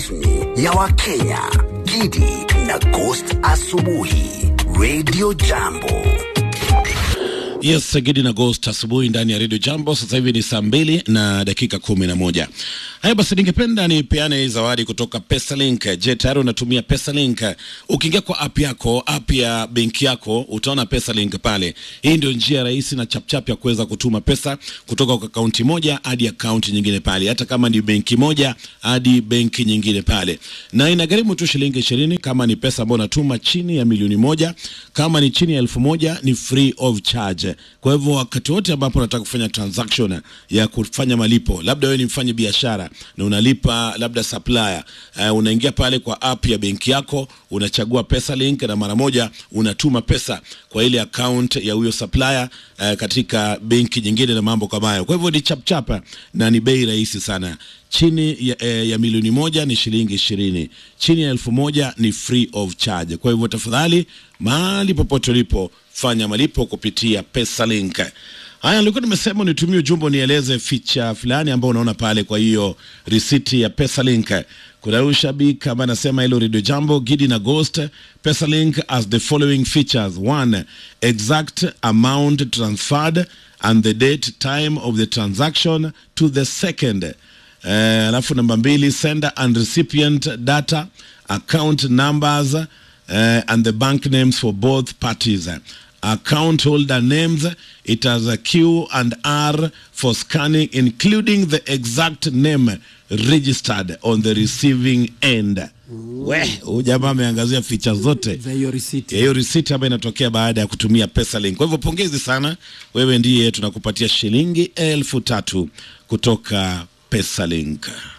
rasmi ya Wakenya, Gidi na Ghost Asubuhi, Radio Jambo. Yes, Gidi na Ghost asubuhi ndani ya Radio Jambo. Sasa hivi ni saa mbili na dakika kumi na moja. Haya basi, ningependa nipeane hii zawadi kutoka Pesalink. Je, tayari unatumia Pesalink? Ukiingia kwa app yako, app ya benki yako, utaona Pesalink pale. Hii ndio njia rahisi na chapchap ya kuweza kutuma pesa kutoka kwa akaunti moja hadi akaunti nyingine pale, hata kama ni benki moja hadi benki nyingine pale, na inagharimu tu shilingi ishirini kama ni pesa ambayo unatuma chini ya milioni moja. Kama ni chini ya elfu moja ni free of charge. Kwa hivyo wakati wote ambapo unataka kufanya transaction ya kufanya malipo, labda wewe ni mfanya biashara na unalipa labda supplier, uh, unaingia pale kwa app ya benki yako, unachagua Pesalink na mara moja unatuma pesa kwa ile account ya huyo supplier uh, katika benki nyingine na mambo kama hayo. Kwa hivyo ni chapchapa na ni bei rahisi sana. Chini ya, eh, ya milioni moja ni shilingi ishirini, chini ya elfu moja ni free of charge. Kwa hivyo tafadhali, mahali popote ulipo, fanya malipo kupitia Pesalink. Haya, nilikuwa nimesema nitumie ujumbe nieleze feature fulani ambao unaona pale. Kwa hiyo risiti ya Pesalink, kuna huyu shabiki ambaye anasema hilo Radio Jambo, Gidi na Ghost. Pesalink has the following features: one, exact amount transferred and the date time of the transaction to the second Eh, alafu namba mbili sender and recipient data account numbers eh, and the bank names for both parties account holder names it has a q and r for scanning including the exact name registered on the receiving end we huyu jamaa ameangazia ficha zote za hiyo risiti. ya hiyo risiti ambayo inatokea baada ya kutumia Pesalink. Kwa hivyo pongezi sana, wewe ndiye tunakupatia shilingi elfu tatu kutoka Pesalink.